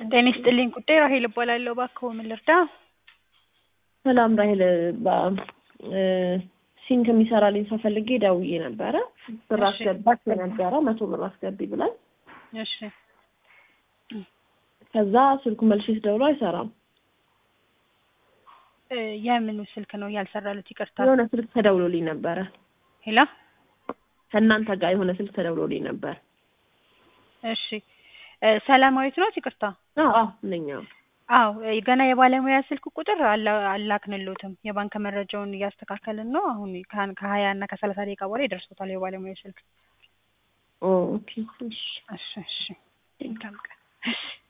ጤና ይስጥልኝ ጉዳይ ራሄል እባላለሁ። እባክዎ ምን ልርዳ? ሰላም ራሄል፣ ሲንክ የሚሰራልኝ ሰው ፈልጌ ደውዬ ነበረ። ብር እሺ። አስገባች ነበረ መቶ ብር አስገቢ ብላኝ፣ እሺ ከዛ ስልኩ መልሼ ስደውለው አይሰራም። እ የምኑ ስልክ ነው ያልሰራሉት? ይቅርታ። የሆነ ስልክ ተደውሎልኝ ነበረ ሄላ ከእናንተ ጋር የሆነ ስልክ ተደውሎልኝ ነበር። እሺ እ ሰላማዊት ነው? ይቅርታ። አዎ አዎ ነኝ። አዎ። አዎ እ ገና የባለሙያ ስልክ ቁጥር አላ- አላክንሎትም። የባንክ መረጃውን እያስተካከልን ነው። አሁን ከ- ከሀያ እና ከሰላሳ ደቂቃ በኋላ ይደርሶታል የባለሙያ ስልክ። ኦ ኦኬ እሺ እሺ እሺ መልካም ቀን። እሺ